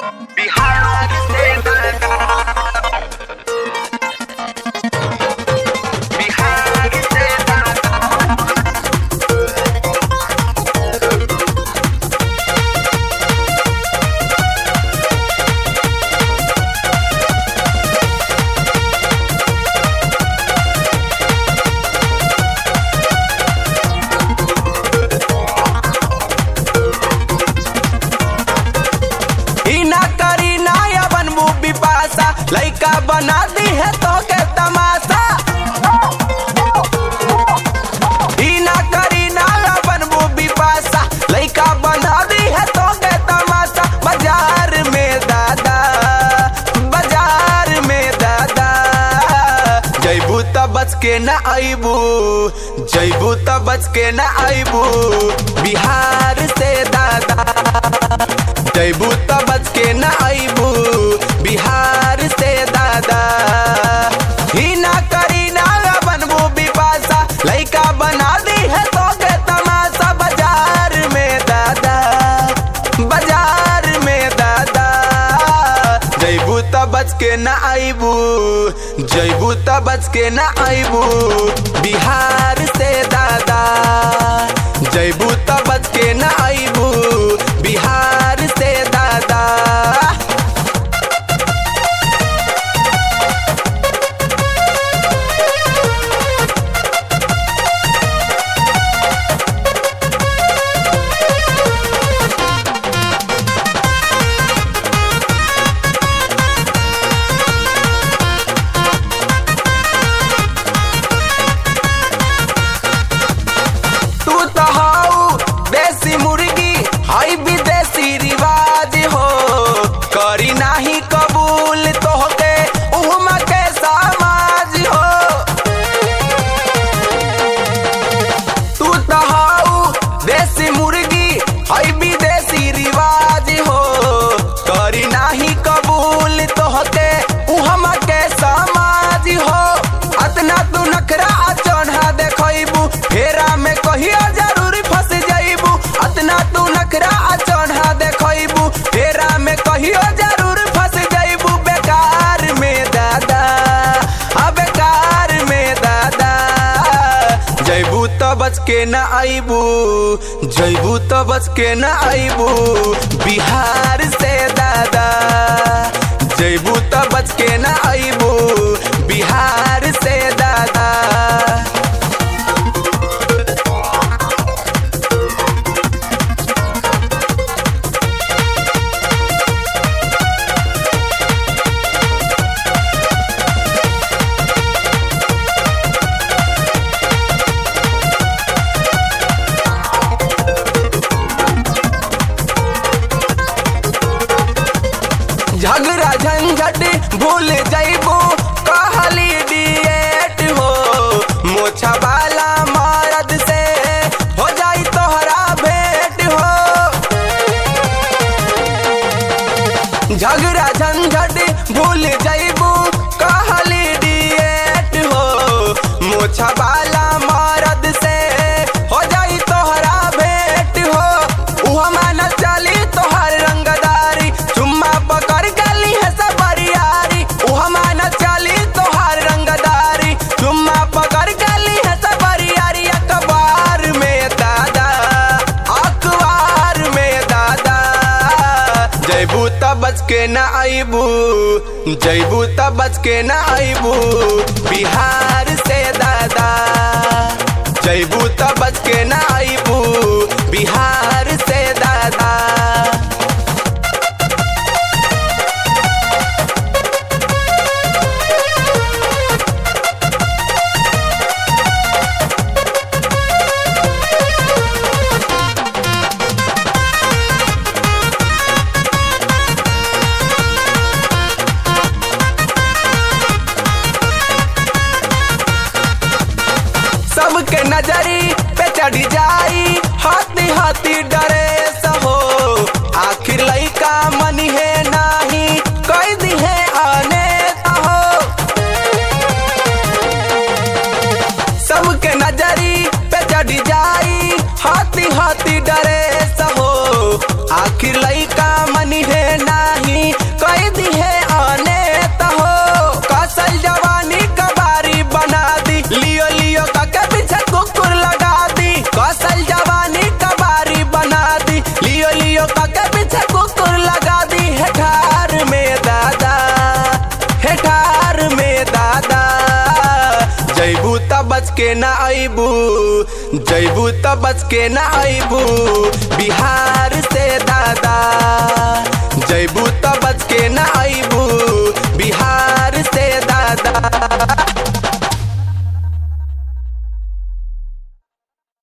बिहार से बिहार से ई ना करी ना या बनबू बिपासा लइका बना दी है तो के तमाशा ई ना करी ना या बनबू बिपासा लइका बना दी है तो के तमाशा बाजार में दादा बाजार में दादा जैबू त बच के ना आईबू जैबू त बच के ना आईबू बिहार से दादा जैबू त बच के न आईबू बिहार से दादा ही ना करी ना बनबू बिपासा लइका बना दी है तो के तमाशा बाजार में दादा बाजार में दादा जैबू त बच के न आईबू जैबू त बच के न आईबू बिहार से दादा जैबू त बच के न आईबू बिहार से दादा तू तो हाउ देसी मुर्गी हाई विदेशी रिवाज हो करी नाही कबूल तोहके उहमा के समाज हो तू तो हाउ देसी मुर्गी हाई विदेशी रिवाज हो करी नाही कबूल तोहके उहमा के समाज हो अतना तू नखरा चढ़ा देखबू फेरा में कहियो जरूर फंस जाइबू अतना तू नखरा चढ़ा देखबू फेरा में कहियो जरूर फंस जाइबू बेकार में दादा आ बेकार में दादा जैबू त बच के न आईबू जैबू त बच के न आईबू बिहार से दादा जैबू त बच के न आईबू बिहार से दादा झगड़ा झंझट भूल जाइबू कहली डिएट हो मोछा वाला मर्द से हो जाई तोहरा भेंट हो झगड़ा झंझट भूल जाइबू कहली डिएट हो मोछा वाला मर्द से हो जाई तोहरा भेंट हो उहमा न चली तोहर रंगदारी चुम्मा पकड़ गली है सब बरियारी उहमा न चली तोहर रंगदारी चुम्मा पकड़ गली है सब बरियारी अखबार में दादा अखबार में दादा जैबू त बच के न आईबू जैबू त बच के न आईबू बिहार से दादा जैबू त बच के न आईबू बिहार से दादा सबके नजरी पे चढ़ जाई हाथी हाथी डरे बच के ना अबू जैबू त बच के ना अबू बिहार से दादा